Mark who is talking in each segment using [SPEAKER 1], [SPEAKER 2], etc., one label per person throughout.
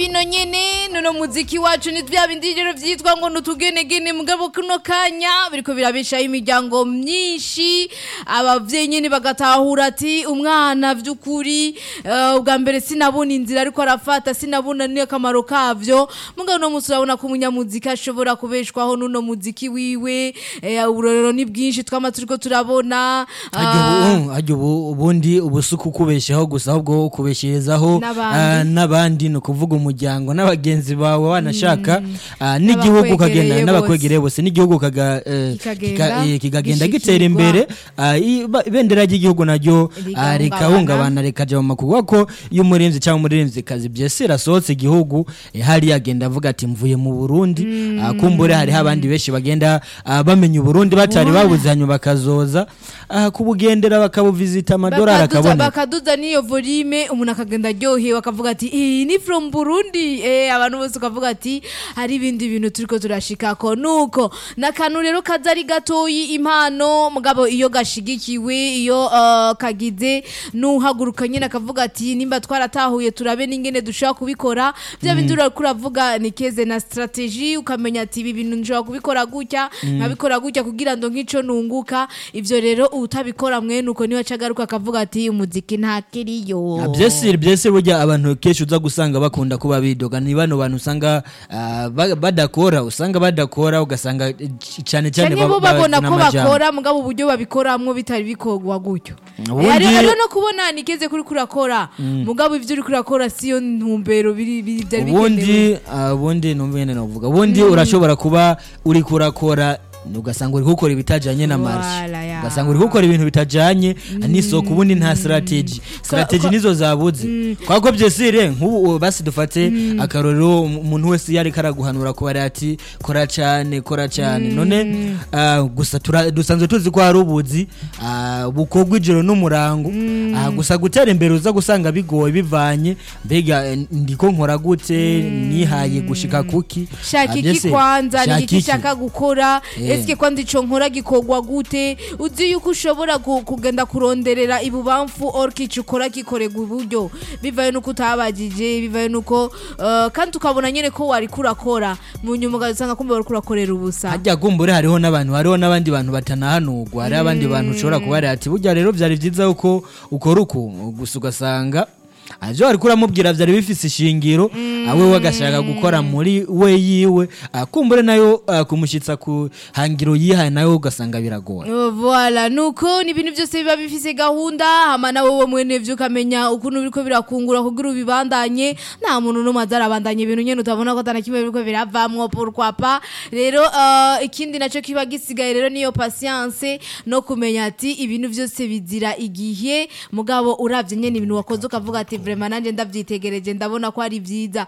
[SPEAKER 1] bino nyene nono muziki wacu ni vya bindi rero vyitwa ngo nutugenegene mugabo kuno kanya biriko birabeshaho imiryango myinshi abavyeyi nyene bagatahura ati umwana vy'ukuri eh, ubwa mbere sinabona inzira ariko arafata sinabona n'akamaro kavyo mugabo no musi urabona ko umunyamuziki ashobora kubeshwaho n'uno muziki wiwe eh, uburorero ni bwinshi twama turiko turabona ah,
[SPEAKER 2] hajya ubundi ubusuku kubeshaho gusa ahubwo kubesherezaho
[SPEAKER 1] N'abandi.
[SPEAKER 2] ah, n'abandi ni ukuvuga umuryango n'abagenzi bawe wanashaka ah, n'igihugu
[SPEAKER 1] N'abakwegereye
[SPEAKER 2] ukagenda n'abakwegereye bose n'igihugu kaga, eh,
[SPEAKER 1] Kikagenda
[SPEAKER 2] kika- eh, kikagenda
[SPEAKER 1] gishikirwa.
[SPEAKER 2] gitera imbere ah, i- ba- ibendera ry'igihugu naryo ah,
[SPEAKER 1] Rigahungabana.
[SPEAKER 2] rikahungabana rikaja mu makuba ko iyo umurinzi cyangwa umuririmzi kazi byese rasohotse igihugu eh, hariya agenda avuga ati mvuye mu Burundi ah, kumbure hariho abandi benshi bagenda ah, bamenya Uburundi batari babuze hanyuma bakazoza ah, kubugendera bakabuvizita amadolari
[SPEAKER 1] bakaduza
[SPEAKER 2] akaboneka
[SPEAKER 1] bakaduza n'iyo volume umuntu akagenda aryohewe akavuga ati iyi ni from burundi eh, abantu bose ukavuga ati hari ibindi bintu turiko turashikako nuko n'akantu rero kaza ari gatoyi impano mugabo iyo gashigikiwe iyo uh, kagize n'uhaguruka nyine akavuga ati nimba twaratahuye turabe n'ingene dushobora kubikora bya bindi uriko uravuga ni keze na strategy ukamenya ati ibi bintu nshobora kubikora gutya nkabikora gutya kugira ngo nk'ico nunguka ivyo rero utabikora mwene uko niwe acagaruka akavuga ati umuziki ntakiriyo
[SPEAKER 2] byese byese burya abantu kenshi uza gusanga bakunda kuba bidoga ni bano bantu usanga ah, ba- badakora usanga badakora ugasanga eh, cyane cyane
[SPEAKER 1] cyane bo
[SPEAKER 2] ba-
[SPEAKER 1] babona
[SPEAKER 2] bazana
[SPEAKER 1] ko
[SPEAKER 2] amajambo.
[SPEAKER 1] bakora mugabo uburyo babikoramwo bitari bikorwa gutyo
[SPEAKER 2] Ubundi-
[SPEAKER 1] Eh, hariho hariho no kubona nikeze kuri kurakora mugabo ivyo uri kurakora siyo ntumbero biri biri- byari bikenewe
[SPEAKER 2] ubundi ah, ubundi numva nyene navuga ubundi urashobora kuba uri kurakora ugasanga uri gukora ibitajanye na
[SPEAKER 1] Wala,
[SPEAKER 2] marshe
[SPEAKER 1] ya.
[SPEAKER 2] ugasanga uri gukora ibintu bitajanye n'isoko ubundi nta strategy strategy nizo zabuze kwa ko byesire nk'ubu basi dufate akarorero umuntu wese yari karaguhanura ko bari ati kora cyane kora cyane none ah, gusa tura- dusanzwe tuzi ko hari ubuzi ah, bukorwa ijoro n'umurango Ah, gusa gutera imbere uza gusanga bigoye bivanye mbega eh, ndiko nkora gute nihaye gushika kuki
[SPEAKER 1] shaka
[SPEAKER 2] Ah,
[SPEAKER 1] iki
[SPEAKER 2] byese,
[SPEAKER 1] kwanza ni
[SPEAKER 2] shaka
[SPEAKER 1] iki
[SPEAKER 2] iki?
[SPEAKER 1] shaka gukora
[SPEAKER 2] Eh.
[SPEAKER 1] eske kwanza ico nkora gikorwa gute uzi yuko ushobora ku- kugenda kuronderera ibubamfu or kico ukora gikorerwa iburyo bivaye nuko utabajije bivaye nuko eh, kandi ukabona nyene ko wari kurakora mu nyuma ugasanga kumbe wari kurakorera ubusa
[SPEAKER 2] hajya kumbure hariho n'abantu hariho n'abandi bantu batanahanurwa hariho abandi bantu ushobora kuba ari ati burya rero byari byiza yuko ukora uku gusa ugasanga ibyo wari kuramubwira byari bifise ishingiro awe we agashaka gukora muri we yiwe ah, kumbure nayo ah, kumushyitsa ku hangiro yihaye nayo ugasanga biragoye
[SPEAKER 1] Oh, Voilà nuko ni ibintu byose biba bifise gahunda hama nawe wo mwene vyo ukamenya ukuntu biriko birakungura kugira ubibandanye nta muntu n'umwe azarabandanya ibintu nyene utabona ko atana kimwe biriko biravamwo pourquoi pas rero uh, ikindi naco kiba gisigaye rero niyo patience no kumenya ati ibintu byose bizira igihe mugabo uravye nyene ibintu wakoze ukavuga ati vraiment nanje ndavyitegereje ndabona ko ari vyiza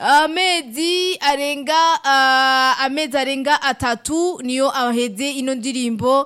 [SPEAKER 1] amezi arenga uh, amezi arenga atatu niyo aheze ino ndirimbo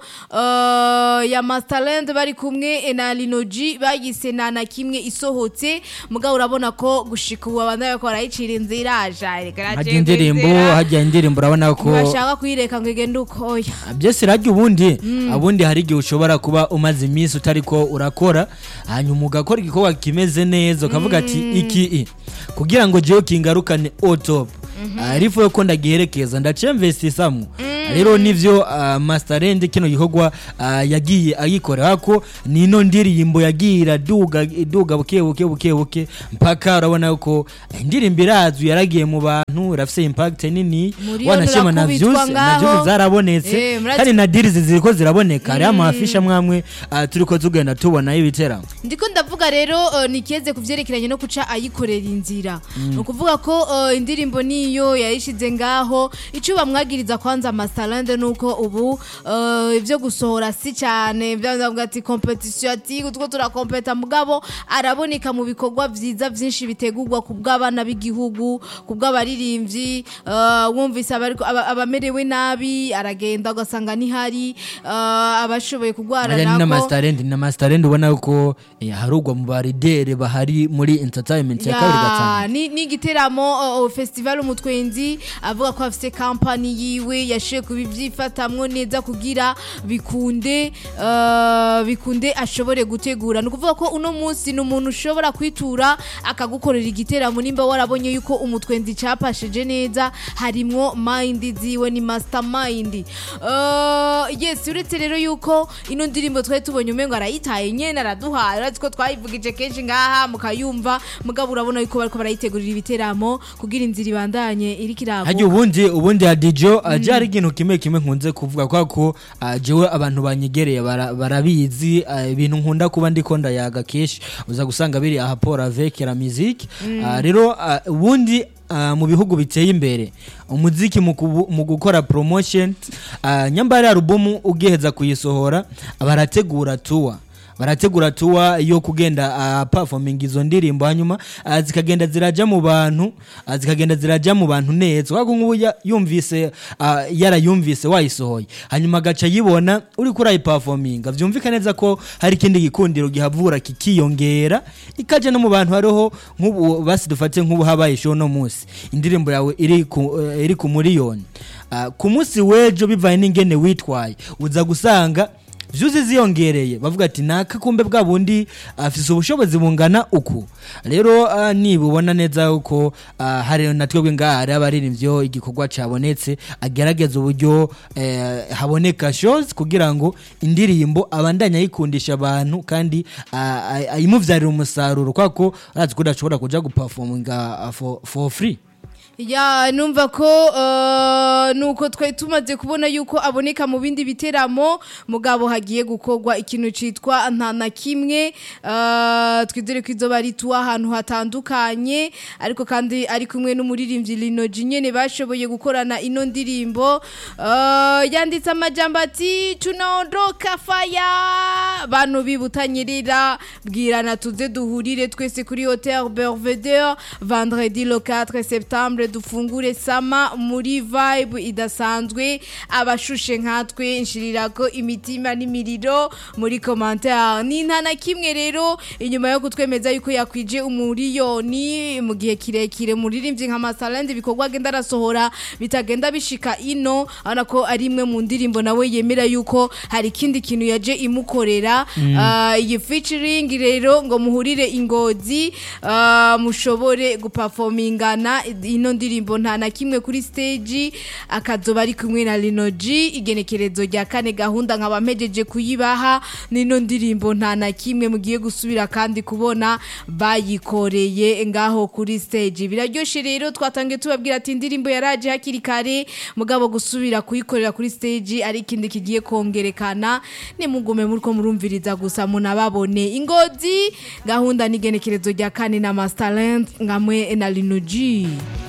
[SPEAKER 1] uh, ya Masterland bari kumwe na Linoji bayise na na kimwe isohotse mugabo urabona ko gushika ubu abandi bariko barayicira inzira aja
[SPEAKER 2] hajya indirimbo hajya indirimbo urabona ko
[SPEAKER 1] bashaka kuyireka ngo igende ukoya
[SPEAKER 2] byose rajya ubundi ubundi hari igihe ushobora kuba umaze iminsi utari ko urakora hanyuma ugakora igikorwa kimeze neza ukavuga ati iki i kugira ngo jewe kingarukane otopu arifu yo ko ndagiherekeza ndacemvestisamo rero nivyo uh, masterend kino gikorwa uh, yagiye ayikorera ko nino ndirimbo yagiye iraduga iduga buke buke buke buke mpaka urabona ko indirimbo irazwi yaragiye mu bantu irafise impact nini
[SPEAKER 1] Muri
[SPEAKER 2] wanashima na
[SPEAKER 1] urakubitwa
[SPEAKER 2] views na
[SPEAKER 1] ngaho.
[SPEAKER 2] views zarabonetse
[SPEAKER 1] Eh, murazi-
[SPEAKER 2] kandi na deals ziriko ziraboneka hariho amafisha mwamwe uh, turiko tugenda tubona y'ibiteramo
[SPEAKER 1] ndiko ndavuga rero uh, nikeze ku vyerekeranye no kuca ayikorera inzira ni ukuvuga ko uh, indirimbo niyo yayishize ngaho ico bamwagiriza kwanza masalande nuko ubu uh, ivyo gusohora si cyane byavuga ati competition ati utwo turakompeta mugabo araboneka mu bikorwa vyiza vyinshi bitegurwa ku bw'abana b'igihugu ku bw'abaririmbyi uh, wumvise abariko- aba- abamerewe nabi aragenda ugasanga nihari uh, abashoboye kugwara
[SPEAKER 2] Aya ni na
[SPEAKER 1] nako
[SPEAKER 2] masterend na masterend ubona ko eh, harugwa mu baridere bahari muri entertainment ya kabiri gatanu
[SPEAKER 1] Ya, ni ni igiteramo uh, uh, festival umutwenzi avuga ko afise company yiwe yashoboye kubivyifatamwo neza kugira bikunde uh, bikunde ashobore gutegura ni ukuvuga ko uno munsi ni umuntu ushobora kwitura akagukorera igiteramo nimba warabonye yuko umutwenzi capashije neza harimwo mind ziwe ni mastermind uh, yes uretse rero yuko ino ndirimbo twari tubonye umengo arayitaye nyene araduhaye uretse ko twayivugije kenshi ngaha mukayumva mugabo urabona yuko bariko barayitegurira ibiteramo kugira inzira ibandanye iriko
[SPEAKER 2] hajya
[SPEAKER 1] iraguka
[SPEAKER 2] ubundi ubundi hadijo aje hari ikintu kimwe kimwe nkunze kuvuga kwa ko ah, jewe abantu banyegereye bara- barabizi ah, ibintu nkunda kuba ndiko ndayaga kenshi uza gusanga biri aha port avec la musique Ah, rero ah, ubundi ah, mu bihugu biteye imbere umuziki mu kubu- mu gukora promotion ah, nyambari alubumu ugiheza kuyisohora barategura tour barategura tuwa yo kugenda uh, performing izo ndirimbo hanyuma uh, zikagenda ziraja mu bantu uh, zikagenda ziraja mu bantu neza wako nk'ubu ya- yumvise uh, yarayumvise wayisohoye hanyuma agaca yibona uri kuri ayiperforminga vyumvika neza ko hari ikindi gikundiro gihavura kikiyongera ikaja no mu bantu hariho nk'ubu basi dufate nk'ubu habaye show no munsi indirimbo yawe iri ku, uh, iri ku miliyoni uh, ku munsi w'ejo bivanye n'ingene witwaye uza gusanga vyuzi ziyongereye bavuga ati naka kumbe bwa bundi afise ubushobozi bungana uku rero uh, nibubona neza yuko uh, hari na twebwe ngaha hari abaririmbyo igikorwa cabonetse agerageza uburyo eh, haboneka shows kugira ngo indirimbo abandanye ayikundisha abantu kandi uh, ay- ayimuvyarira umusaruro kwako arazi ko udashobora kuja guperforminga uh, for, for free
[SPEAKER 1] ya numva ko uh, nuko twari tumaze kubona yuko aboneka mu bindi biteramo mugabo hagiye gukorwa ikintu citwa nta na kimwe uh, twizere ko izoba ari tuwa ahantu hatandukanye ariko kandi ari kumwe n'umuririmbyi Linoji nyene bashoboye gukorana ino ndirimbo uh, yanditse amajambo ati tunaondoka faya bantu bibutanyirira bwirana tuze duhurire twese kuri hotel Belvedere vendredi le 4 septembre dufungure sama muri vibe idasanzwe abashushe nkatwe nshirirako imitima n'imiriro muri commentaire ni nta na kimwe rero inyuma yo kutwemeza yuko yakwije umuriyoni mu gihe kirekire muririmbyi nka Masalende ibikorwa agenda arasohora bitagenda bishika ino abona ko ari imwe mu ndirimbo nawe yemera yuko hari ikindi kintu yaje imukorera Ah, iyi featuring rero ngo muhurire ingozi ah, mushobore guperformingana ino ndirimbo nta na kimwe kuri stage akazoba ari kumwe na Linoji igenekerezo rya kane gahunda nkaba mpejeje kuyibaha nino ndirimbo nta na kimwe mugiye gusubira kandi kubona bayikoreye ngaho kuri stage biraryoshe rero twatangiye tubabwira ati indirimbo yaraje hakiri kare mugabo gusubira kuyikorera kuri stage ari ikindi kigiye kongerekana nimugume muriko murumviriza gusa munababone ingozi gahunda n'igenekerezo rya kane na Masterland ngamwe na Linoji